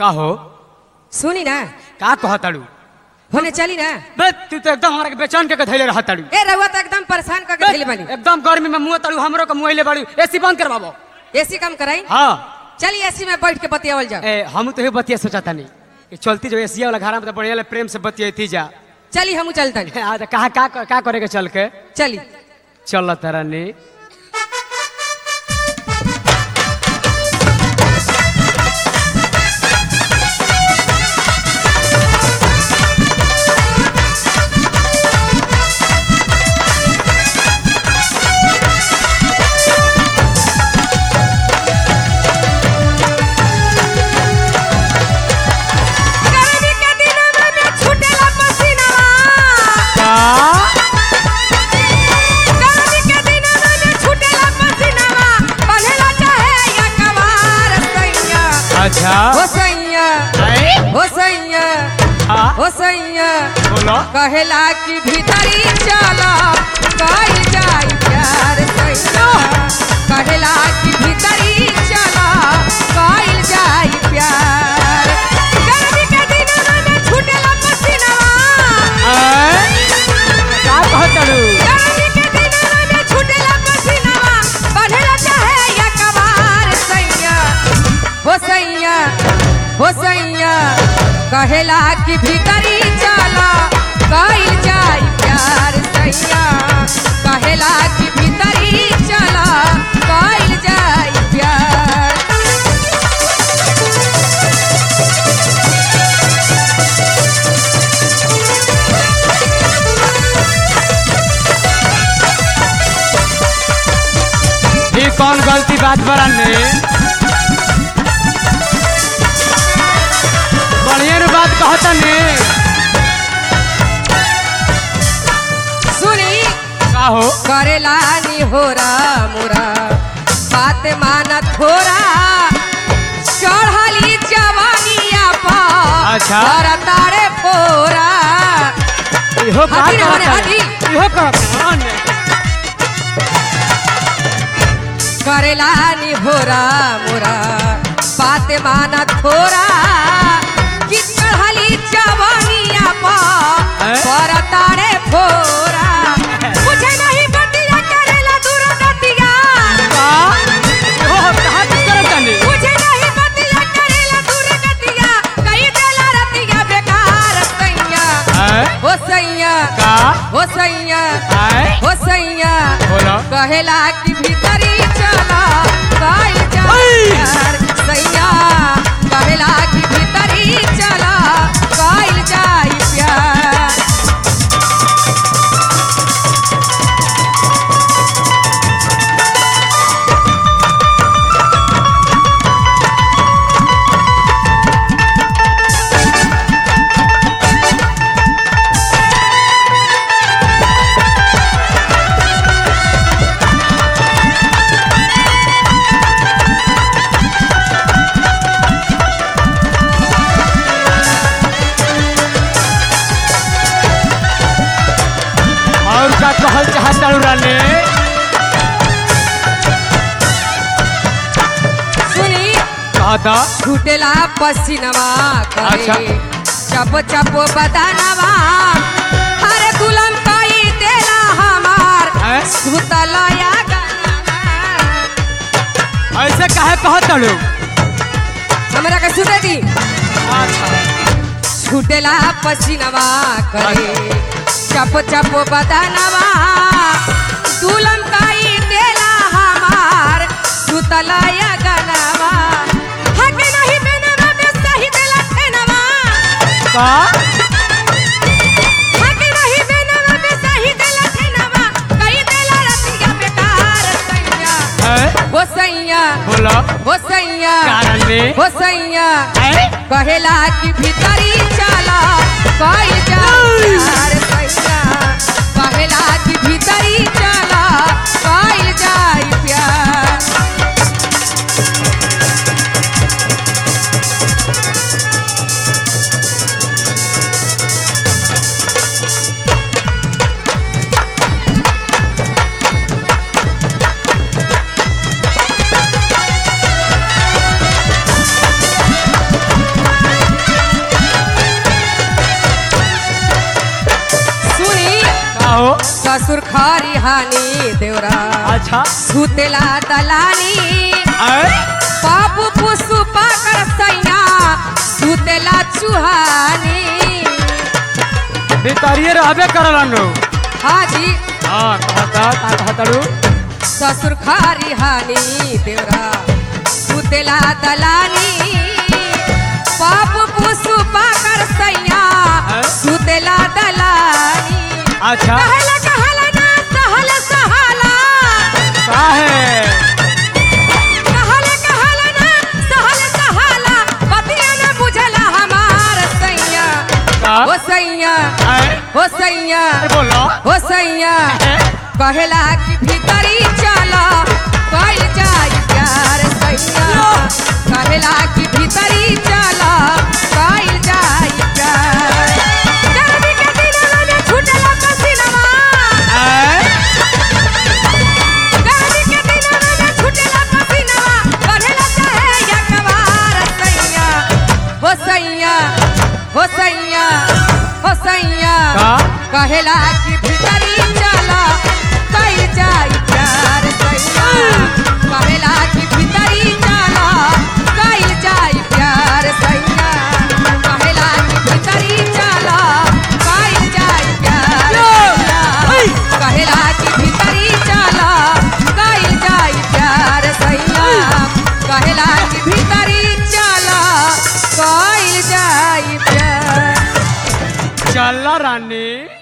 का हो सुनी ना का कहताड़ू होने चली ना बे तू तो एकदम हमरा के बेचैन के धैले रहताड़ू ए रउआ तो एकदम परेशान करके धैले बानी एकदम गर्मी में मुंह ताड़ू हमरो के मुंह ले बाड़ू एसी बंद करवाबो एसी कम कराई हां चलिए एसी में बैठ के बतियावल जाओ ए हम तो हे बतिया सोचता नहीं कि चलती जो एसी वाला घर में तो बढ़िया ले प्रेम से बतियाती जा चली हमू चलता आ तो कहा का का करे के चल के चली चल तारा ने गर्मी के दिनों में भी छूटेला पसीनावा गर्मी के दिनों में भी छूटेला पसीनावा बंधेला चाहे या कवार सैया अच्छा हो सैया ए? हो सैया हाँ हो सैया बोलो कहेला कि भीतरी चला कइल जाई प्यार सैया कहेला कि भीतरी चला कइल जाई प्यार गर्मी के दिनों में छूटेला पसीनावा ए? का कहताड़ू गर्मी के दिनों में छूटेला पसीनावा बंधेला चाहे या कवार सैया हो सैया हो सैया कहेला कि भीतरी चला कइल जाई प्यार सैया कहेला कि भीतरी चला कइल जाई प्यार ये कौन गलती बात बड़ा ने बढ़िया रे बात कहता ने सुनी का हो करेला नी होरा मोरा बात माना थोरा चढ़ली जवानिया पर अच्छा। और तारे फोरा इहो का हाथी रे होने, कहता हाथी। इहो कहता ने करेला नी होरा मोरा बात माना थोरा कि चढ़ली जवानिया पर हैं? और तारे फोरा मुझे नहीं बतिया करेला दूर गतिया का इहो कहां कुछ करता ने मुझे नहीं बतिया करेला दूर गतिया कई देला रतिया बेकार सैया ए? हो सैया का हो सैया आए हो सैया बोलो कहेला कि भीतरी चला काई जा ओई! प्यार सैया कहेला कि भीतरी चला काई जाई प्यार और का कहल चाहता राने सुनी कहता छूटेला पसीनवा करे अच्छा। चप चप बदनवा अरे दुल्हन कई देला हमार हैं? सुतलया गनवा ऐसे काहे कहता लो हमरा के सुते दी छूटेला पसीनवा करे चप चप बदनवा दुल्हन कई देला हमार सुतलया गनवा हके नहीं बेनवा में सही देला ठेनवा का हके नहीं बेनवा में सही देला ठेनवा कई देला रतिया बेकार सैया ए? हो सैया बोलो हो सैया कारण में हो सैया ए? कहेला कि भीतरी चला कई जा प्यार सैया कहेला कि भीतरी चला कई जाई प्यार ससुर खरी हानी देवरा अच्छा सुतेला दलानी आए बाबू पुसु पाकर सैया सुतेला चुहानी भितरिए रहबे करला नु हाँ जी हाँ कहता का कहतड़ू ससुर खारी हानी देवरा सुतेला दलानी बाप पुसु पाकर सैया सुतेला दलानी अच्छा कहला कहला ना सहल सहाला का है कहला कहला ना सहल सहाला पतिया न बुझला हमार सैया का ओ सैया आए ओ सैया अरे बोलो ओ सैया कहेला कि भीतरी चला कइल जाई प्यार सैया कहेला कि भीतरी चला कइल जाई प्यार गर्मी के दिनवा में छूटेला पसीनवा आए गर्मी के दिनवा में छूटेला पसीनवा कहेला चाहे या कवार सैया हो सैया हो सैया हो सैया का कहेला कि भीतरी चला कइल जाई प्यार सैया कहेला कि भीतरी चला कइल जाई प्यार सैया कहेला कि भीतरी चला कइल जाई प्यार सैया कहेला कि भीतरी चला कइल जाई प्यार सैया कहेला कि भीतरी चला कइल जाई प्यार चल रानी